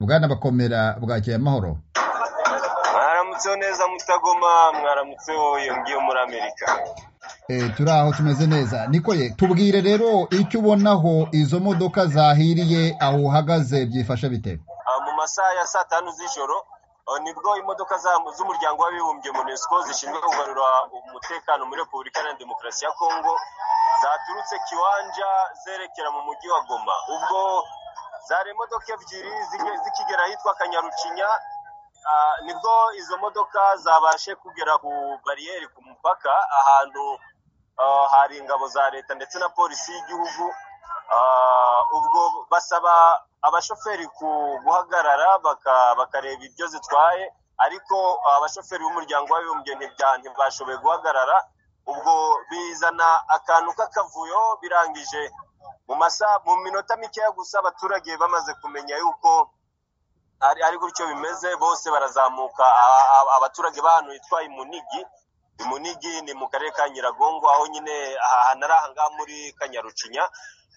bwana bakomera bwakeye amahoro mwaramutseho neza mutagoma mwaramutseho yongiye muri amerika Eh, turi aho tumeze neza nikoye tubwire rero icyo ubonaho izo modoka zahiriye aho uhagaze byifashe bite Ah, mu masaha ya saa tanu z'ijoro ah, nibwo imodoka za- z'umuryango w'abibumbye unesco zishinzwe kugarura umutekano muri repubulika iharanira demokarasi ya kongo zaturutse kiwanja zerekera mu mujyi wa goma ubwo zari imodoka ebyiri zige- zikigera ahitwa kanyarucinya Ah, nibwo izo modoka zabashe kugera ku bariyeri ku mupaka ahantu ah, hari ingabo za leta ndetse na polisi y'igihugu Ah, ubwo basaba abashoferi ku- guhagarara baka- bakareba ibyo zitwaye ariko abashoferi b'umuryango w'abibumbye ntibya- ntibashoboye guhagarara ubwo bizana akantu k'akavuyo birangije mu masaha mu minota mikeya gusa abaturage bamaze kumenya yuko ari, ari gutyo bimeze bose barazamuka a- a- abaturage b'ahantu hitwa imunigi imunigi ni mu karere ka nyiragongo aho nyine aha- hanari aha ngaha muri kanyarucinya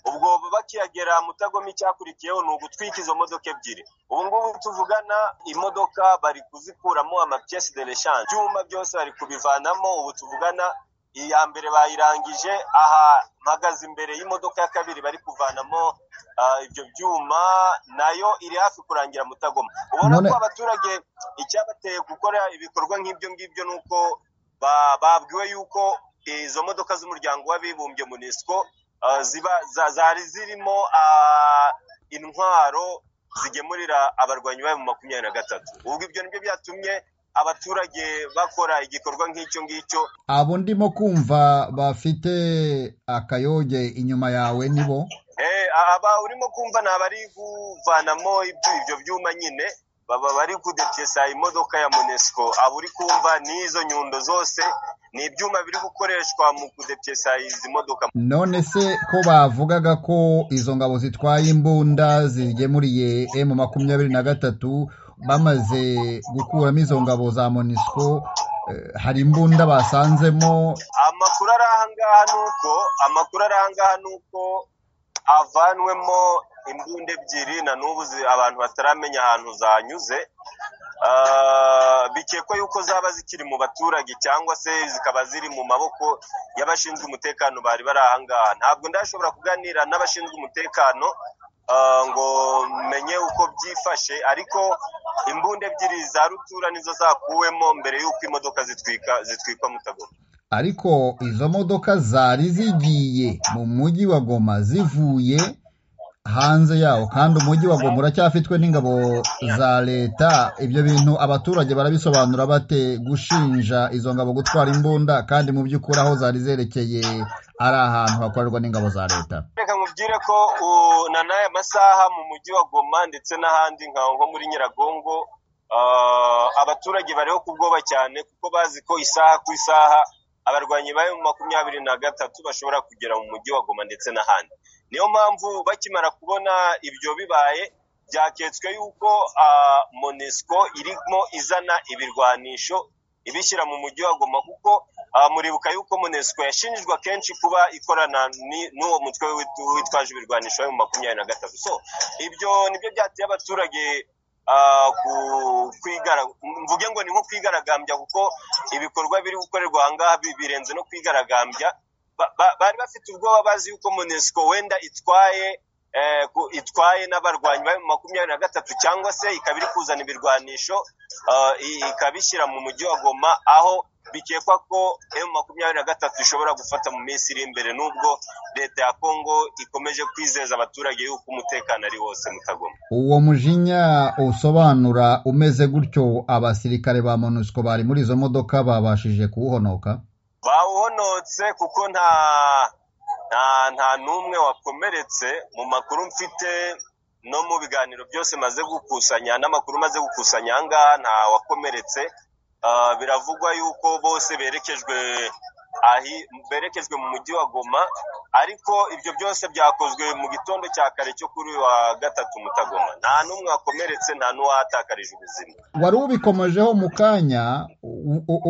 ubwo bakiyagera mutagoma icyakurikiyeho ni ugutwika izo modoka ebyiri ubu ngubu tuvugana imodoka bari kuzikuramo amapiyesi de reshanje ibyuma byose bari kubivanamo ubu tuvugana iya mbere bayirangije aha mpagaze imbere y'imodoka ya kabiri bari kuvanamo ah, ibyo byuma nayo iri hafi kurangira mutagoma ubona None- ko abaturage icyabateye gukora ibikorwa nk'ibyo ngibyo ni uko ba- babwiwe yuko izo modoka z'umuryango w'abibumbye munisiko ah, ziba za- zari zirimo ah, intwaro zigemurira abarwanyi bayo mu makumyabiri na gatatu ubwo ibyo nibyo byatumye abaturage bakora igikorwa nk'icyo ngicyo abo ndimo kumva bafite akayoge inyuma yawe nibo Eh, aba urimo kumva ni abari kuvanamo ibyo ibyo byuma nyine baba bari kudepyesa imodoka ya munesco aba uri kumva ni izo nyundo zose ni ibyuma biri gukoreshwa mu kudepyesa izi modoka none se ko bavugaga ko izo ngabo zitwaye imbunda zigemuriye emu makumyabiri na gatatu bamaze gukuramo izo ngabo za monisco eh, hari imbunda basanzemo amakuru ari ahangaha ni uko amakuru ari ahangaha ni uko avanwemo imbunda ebyiri na n'ubu zi- abantu bataramenya ahantu zanyuze Ah, bikekwa yuko zaba zikiri mu baturage cyangwa se zikaba ziri mu maboko y'abashinzwe umutekano bari bari ahangaha ntabwo ndashobora kuganira n'abashinzwe umutekano ah, ngo menye uko byifashe ariko imbunda ebyiri za rutura nizo zakuwemo mbere y'uko imodoka zitwika zitwikwa mutagoma ariko izo modoka zari zigiye mu mujyi wa goma zivuye hanze yawo kandi umujyi wa goma uracyafitwe n'ingabo za leta ibyo bintu abaturage barabisobanura bate gushinja izo ngabo gutwara imbunda kandi mu by'ukuri aho zari zerekeye ari ahantu hakorerwa n'ingabo za leta reka nkubwire ko u- na n'aya masaha mu mujyi wa goma ndetse n'ahandi nka nko muri nyiragongo ah, abaturage bariho ku bwoba cyane kuko bazi ko isaha ku isaha abarwanyi bayo mu makumyabiri na gatatu bashobora kugera mu mujyi wa goma ndetse n'ahandi niyo mpamvu bakimara kubona ibyo bibaye byaketswe yuko ah, monesco irimo izana ibirwanisho ibishyira mu mujyi wa goma kuko ah, muribuka yuko monesco yashinjijwe akenshi kuba ikorana ni- n'uwo mutwe wit- witwaje ibirwanisho mu makumyabiri na gatatu so ibyo nibyo byateye abaturage ah, ku- kwigara- mvuge ngo ni nko kwigaragambya kuko ibikorwa biri gukorerwa ahangaha bi- birenze no kwigaragambya Ba- ba- bari bafite ubwoba bazi yuko monesco wenda itwaye eh, ku- itwaye n'abarwanyi bayo mu makumyabiri na gatatu cyangwa se ikaba iri kuzana ibirwanisho ah, i- ikabishyira mu mujyi wa goma aho bikekwa ko emu makumyabiri na gatatu ishobora gufata mu minsi iri imbere n'ubwo leta ya kongo ikomeje kwizeza abaturage yuko umutekano ari wose mutagoma uwo mujinya usobanura umeze gutyo abasirikare ba monusco bari muri izo modoka babashije kuwuhonoka bawuhonotse kuko nta nta nta n'umwe wakomeretse mu makuru mfite no mu biganiro byose maze gukusanya n'amakuru maze gukusanya aha ngaha nta wakomeretse Ah, biravugwa yuko bose berekejwe ahi berekezwe mu mujyi wa goma ariko ibyo byose byakozwe mu gitondo cya kare cyo kuri wa gatatu mutagoma nta n'umwe wakomeretse nta n'uwahatakarije ubuzima wari ubikomejeho mu kanya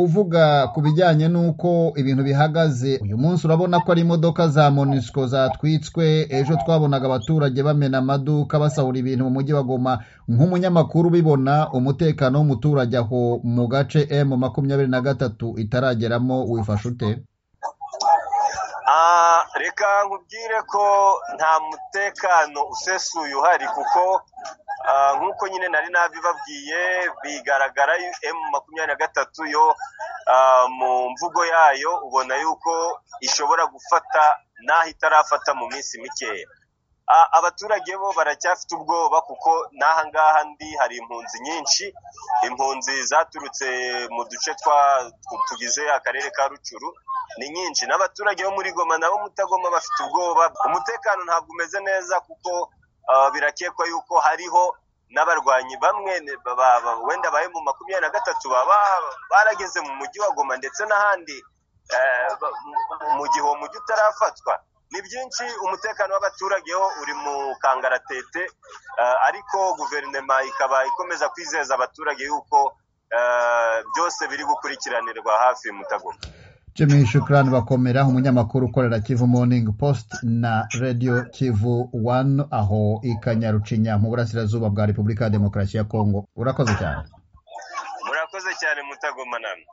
uvuga ku bijyanye n'uko ibintu bihagaze uyu munsi urabona ko ari imodoka za monisco zatwitswe ejo twabonaga abaturage bamena amaduka basahura ibintu mu mujyi wa goma nk'umunyamakuru ubibona umutekano w'umuturage aho mu gace emu makumyabiri na gatatu itarageramo wifashe ute reka nkubwire ko nta mutekano usesuye uhari kuko nk'uko nyine nari nabibabwiye bigaragara emu makumyabiri na gatatu yo mu mvugo yayo ubona yuko ishobora gufata n'aho itarafata mu minsi mikeya abaturage bo baracyafite ubwoba kuko n'aha ngaha ndi hari impunzi nyinshi impunzi zaturutse mu duce tugize akarere ka rucuru ni nyinshi n'abaturage bo muri goma nabo mutagoma bafite ubwoba umutekano ntabwo umeze neza kuko birakekwa yuko hariho n'abarwanyi bamwe wenda ba mu makumyabiri na gatatu baba barageze mu mujyi wa goma ndetse n'ahandi mu gihe uwo mujyi utarafatwa ni byinshi umutekano w'abaturage ho uri mu kangaratete ariko guverinoma ikaba ikomeza kwizeza abaturage yuko byose biri gukurikiranirwa hafi mutagoma jimmy shukurani bakomera umunyamakuru ukorera kivu morning post na radiyo kivu wani aho i kanyarucinya mu burasirazuba bwa repubulika ya demokarasi ya kongo urakoze cyane murakoze cyane mutagoma namwe